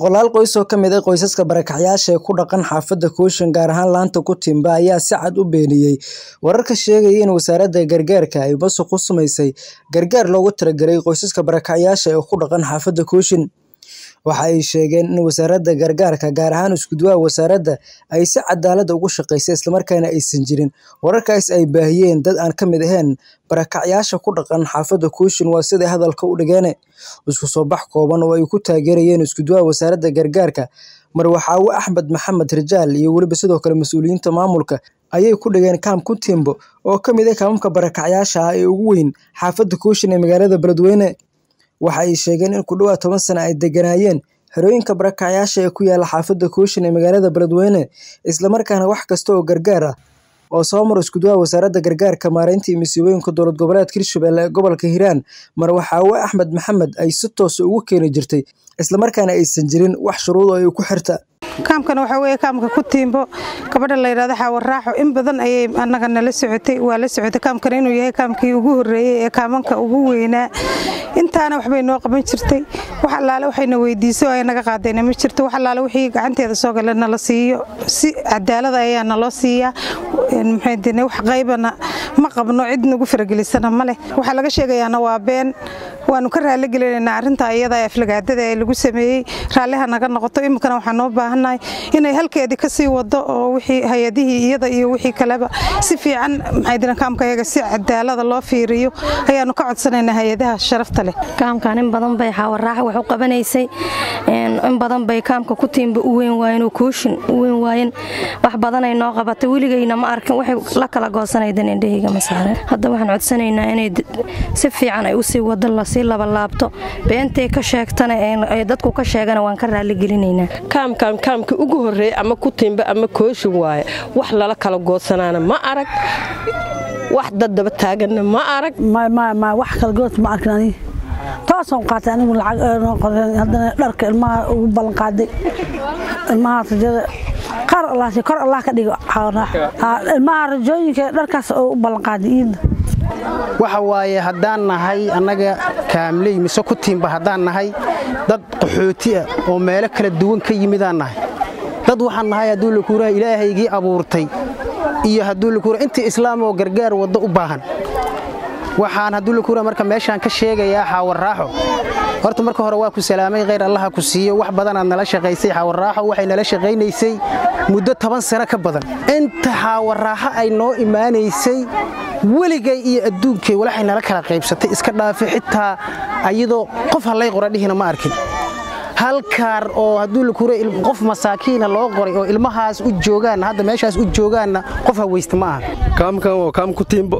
Boqolaal qoys oo ka mid ah qoysaska barakacyaasha ee ku dhaqan xaafadda Cushion gaar ahaan laanta Kutimba ayaa si cad u beeniyay wararka sheegaya in wasaaradda gargaarka ay musuq ku samaysay gargaar loogu talagalay qoysaska barakacyaasha ee ku dhaqan xaafadda Cushion. Waxa ay sheegeen in wasaaradda gargaarka, gaar ahaan isku-duwaha wasaaradda, ay si cadaalad ah ugu shaqeysay isla markaana aysan jirin. Wararkaas ay baahiyeen dad aan ka mid ahayn barakacyaasha ku dhaqan xaafadda Cushion waa siday hadalka u dhigeen. Isku soo bax kooban oo ay ku taageerayeen isku-duwaha wasaaradda gargaarka, Marwaxaawe Axmed Maxamed Rijaal iyo weliba sidoo kale mas'uuliyiinta maamulka ayay ku dhigeen Camp Kutimbo oo ka mid ah kaamamka barakacyaasha ah ee ugu weyn xaafadda Cushion ee magaalada Beledweyne. Waxa ay sheegeen in ku dhawaad toban sano ay degganaayeen xerooyinka barakacyaasha ee ku yaalla xaafadda Cushion ee magaalada Beledweyne, isla markaana wax kasta oo gargaar ah oo soo mara isku-duwaha wasaaradda gargaarka, maareynta iyo masiibooyinka dowlad goboleedka Hirshabelle ee gobolka Hiiraan, Marwaxaawe Axmed Maxamed ay si toos ah ugu keeni jirtay, isla markaana aysan jirin wax shuruud ah oo ay ku xirta. kaamkan waxaa weeye kaamka Kutimbo gabadha la yidhaahdo Xaawo Raaxo in badan ayay annaga nala socotay waa la socotay kaamkan inuu yahay kaamkii ugu horreeyay ee kaamanka ugu weynaa intaana waxbay noo qaban jirtay wax allaale waxayna weydiisay oo ay naga qaadayna ma jirto wax allaale wixii gacanteeda soo gala nala siiyo si cadaalad ayaa naloo siiyaa maxay dine wax qaybana ma qabno cid nagu faragelisana ma leh waxaa laga sheegayaana waa been waanu ka raali gelinaynaa arrinta iyada ee aflagaadada ee lagu sameeyey raalliha naga noqoto iminkana waxaan noo baahannahay inay halkeedii ka sii wado oo wixii hay-adihii iyada iyo wixii kaleba si fiican maxay diran kaamkayaga si cadaalada loo fiiriyo ayaanu ka codsanaynaa hay-adaha sharafta leh kaamkan in badan bay xaawaraaxa wax u qabanaysay in badan bay kaamka Kutimbo u weyn waayeen oo Cushion u weyn waayeen wax badan ay noo qabatay weligayna ma arkin waxay la kala goosanayeen indhahayga ma saaran hadda waxaan codsanaynaa inay si fiican ay u sii wado la sii laba laabto beentay ka sheegtana ee dadku ka sheegana waan ka raali gelinaynaa kaamkan kaamkii ugu horreeyay ama Kutimbo ama Cushion waaye wax lala kala goosanaana ma arag wax dad daba taaganna ma arag ma wax kala goos ma arkin aniga toosaan qaatay anigu lacag noo qoran haddana dharka ilmaha ugu ballan qaaday ilmaha rajada qaar allah kor allah ka dhigo ilmaha rajooyinka dharkaas oo u ballan qaaday iidna waxa waaye haddaan nahay annaga kaamley mise Kutimbo haddaan nahay dad qaxooti ah oo meelo kala duwan ka yimidaan nahay dad waxaan nahay hadduu la kuuraha ilaahaygii abuurtay iyo hadduu la kuura intii islaam oo gargaar waddo u baahan waxaan hadduu la kuura marka meeshaan ka sheegayaa xaawarraaxo horta marka hore waa ku salaamay khayr allaha ku siiyo wax badanaad nala shaqaysay xaawarraaxo waxay nala shaqaynaysay muddo toban sano ka badan inta xaawarraaxo ay noo imaanaysay weligay iyo adduunkay walaxay nala kala qaybsatay iska dhaafi xitaa ayadoo qof hallay qora dhihina ma arkin halkaar oo hadduu la kuura qof masaakiina loo qoray oo ilmahaas u joogaanna hadda meeshaas u joogaanna qof hawaysta ma aha kaamkan waa kaam Kutimbo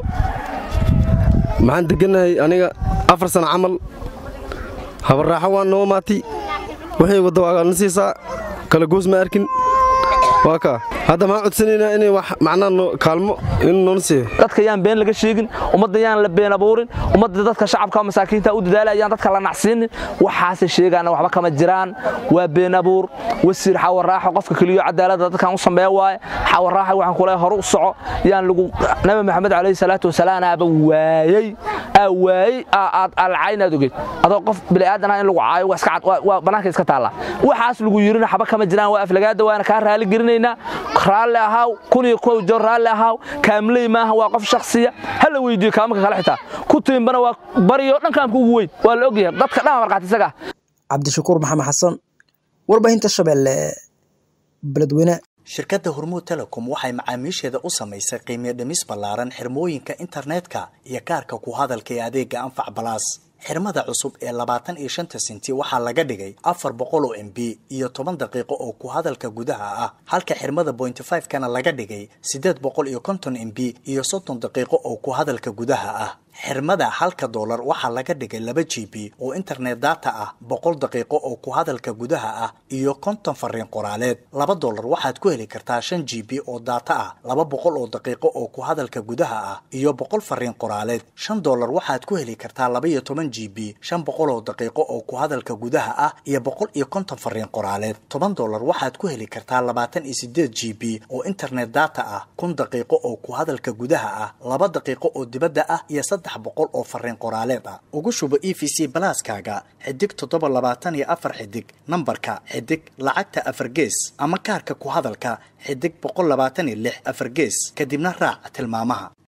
maxaan degannahay aniga afar sano camal habarraaxo waan noo maati waxay wadda waa na siisaa kala goos ma arkin waa kaa hadda maxaan codsanaynaa inay wax macnaa kaalmo in noona siiyo dadka yaan been laga sheegin ummadda yaan la been abuurin ummadda dadka shacabka masaakiinta u dadaalayaan dadka la nacsiinin waxaase sheegaana waxba kama jiraan waa been abuur wasiir xawarraaxo qofka keliyo cadaaladda dadkan u sameeya waaye xawarraaxo waxaan kule hore u soco yaan lagu nabi maxamed calayhi salaatu wasalaam aaba waayey aa waayey aad alcayn aad ogeed adoo qof bini'aadan ah in lagu caayo waa iska cad waa bannaanka iska taallaa waxaas lagu yirina xaba kama jiraan waa aflagaada waana kaa raali gelinaynaa raalli ahaaw kun iyo kow joor raalli ahaaw kaamley maaha waa qof shakhsiya ha la weydiiyo kaamanka kale xitaa Kutimbana waa bariyo dhan kaamka ugu weyn waa la ogyahay dadka dhan marqaati isaga Cabdishakuur Maxamed Xasan warbaahinta Shabeelle Beledweyne shirkadda hormuud telecom waxay macaamiisheeda u samaysay qiimo dhimis ballaaran xirmooyinka internetka iyo kaarka ku hadalka ee adeega anfac balaas xirmada cusub ee labaatan iyo shanta senti waxaa laga dhigay afar boqol oo m b iyo toban daqiiqo oo ku hadalka gudaha ah halka xirmada bointy five kana laga dhigay siddeed boqol iyo konton m b iyo soddon daqiiqo oo ku hadalka gudaha ah xirmada halka doolar waxaa laga dhigay laba g b oo internet data ah boqol daqiiqo oo ku hadalka gudaha ah iyo konton fariin qoraaleed laba doolar waxaad ku heli kartaa shan g b oo data ah laba boqol oo daqiiqo oo ku hadalka gudaha ah iyo boqol fariin qoraaleed shan doolar waxaad ku heli kartaa laba iyo toban g b shan boqol oo daqiiqo oo ku hadalka gudaha ah iyo boqol iyo konton fariin qoraaleed toban doolar waxaad ku heli kartaa labaatan iyo sideed g b oo internet data ah kun daqiiqo oo ku hadalka gudaha ah laba daqiiqo oo dibadda ah iyo saddex boqol oo fariin qoraaleed ah ugu shubo e v c balaaskaaga xidig toddoba labaatan iyo afar xidig nambarka xidig lacagta afar gees ama kaarka ku hadalka xidig boqol labaatan iyo lix afar gees kadibna raac tilmaamaha